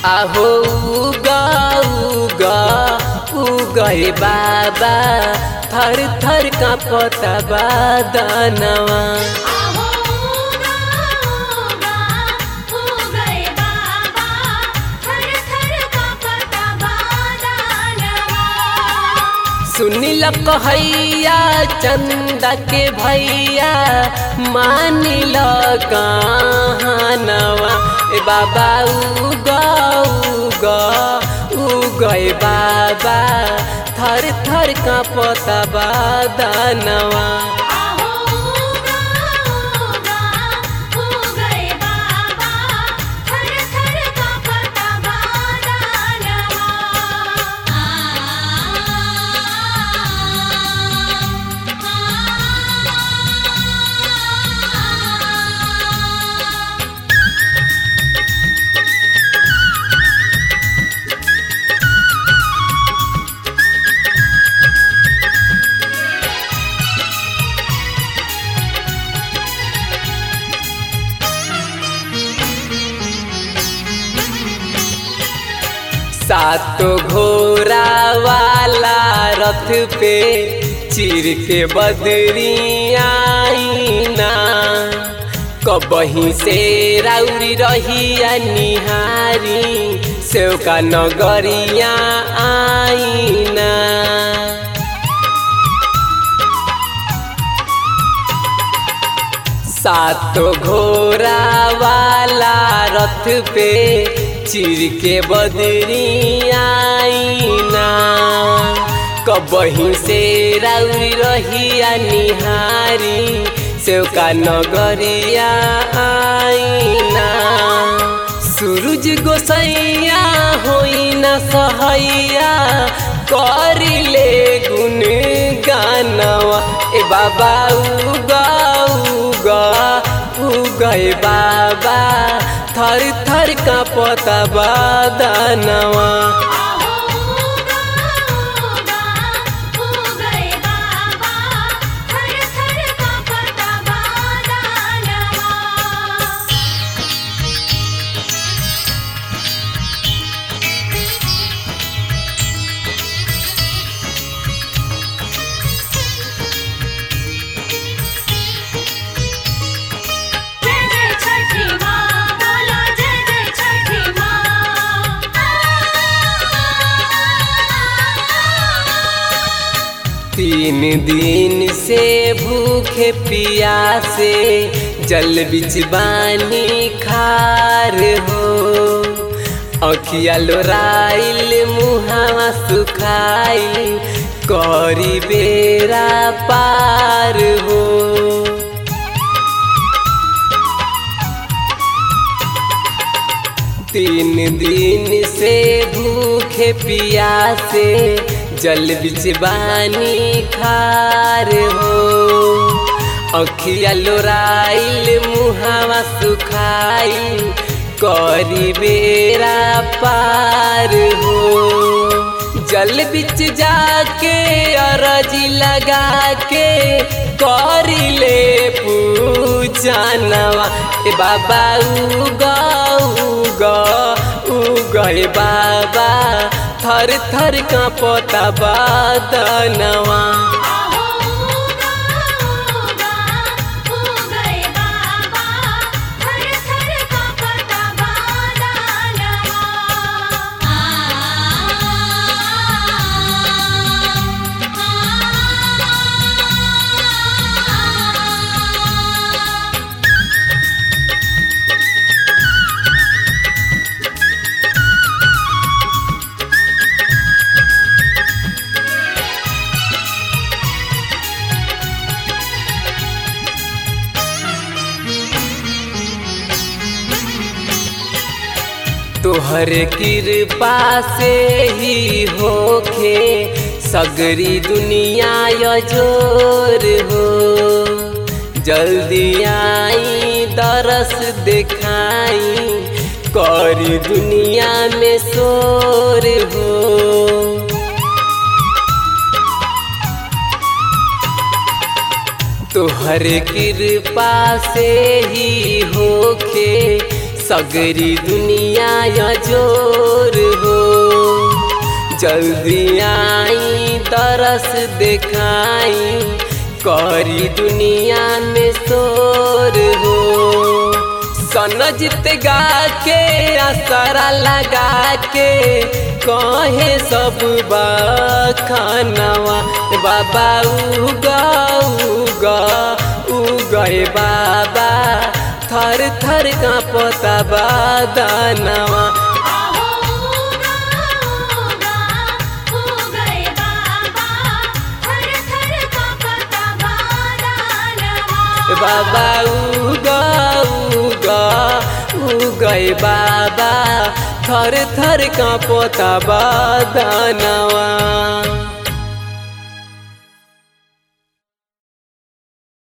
आहो उगा उगा उगए बाबा थर थर का पता बादनवा आहो उगा उगा उगए बाबा थर थर कांपता बादलवा सुनिल कहैया चंदा के भैया मानिल कहानवा ए बाबा उगा उगा उगए बाबा थर थर का पता बादनवा आहो उगा उगा उगए बाबा थर थर कांपता बादलवा सातो घोड़ा वाला रथ पे चिर के बदरी आईना कबही से राउरी रहिया निहारी सेवका नगरिया आईना सातो घोड़ा वाला रथ पे चिर के बदरी आईना कबही से राउरी रहिया निहारी सेवका नगरिया आईना सूरज गोसैया होई न सहैया करिले गुण गानवा ए बाबा उगा उगा उगए बाबा थर थर का पता बादनवा आहो उगा उगा उगए बाबा थर थर कांपता बादलवा जय जय छठी माँ बोलो जय जय छठी माँ तीन दिन से भूखे पियासे जल बिच बानी खार हो अखिया लोराइल मुहावा सुखाइल करी बेरा पार हो तीन दिन से भूखे पियासे जल बिचवानी खार हो अखिया लोराइल मुहावा सुखाइल करी बेरा पार हो जल बिच जाके अरजी लगा के करिले पूजनवा ए बाबा उगा उगा उगए बाबा थर थर का पता बादनवा आहो उगा उगा उगए बाबा थर थर कांपता बादलवा तोहर कृपा से ही होखे सगरी दुनिया यजोर हो जल्दी आई दरस दिखाई करी दुनिया में शोर हो तोहर कृपा से ही होखे सगरी दुनिया या जोर हो जल्दी आई तरस देखाई करी दुनिया में शोर हो सनजित गा के असरा लगा के कहे सब बखानवा बाबा उगा उगा उगए बाबा थर थर का पता बादानवा आहो उगा उगा उगए बाबा थर थर कांपता बादलवा बाबा उगा उगा उगए बाबा थर थर का पोता बादानवा